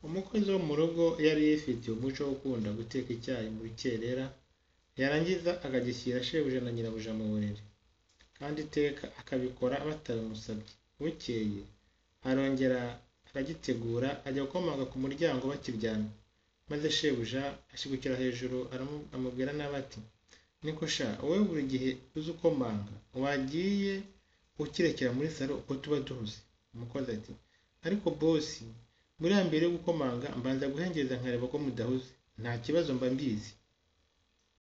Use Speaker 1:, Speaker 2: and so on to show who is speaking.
Speaker 1: Umukozi wo mu rugo yari yifitiye umuco wo gukunda guteka icyayi mu rukerera, yarangiza akagishyira shebuja na nyirabuja mu buriri, kandi iteka akabikora batabimusabye. Bukeye arongera aragitegura ajya gukomanga ku muryango bakiryamye, maze shebuja ashigukira hejuru amubwira nabi ati “Niko sha wowe buri gihe uza ukomanga, wagiye ukirekera muri salo ubwo tuba duhuze?” Umukozi ati “Ariko bosi buriya mbere yo gukomanga mbanza guhengereza nkareba ko mudahuze, nta kibazo mba mbizi.”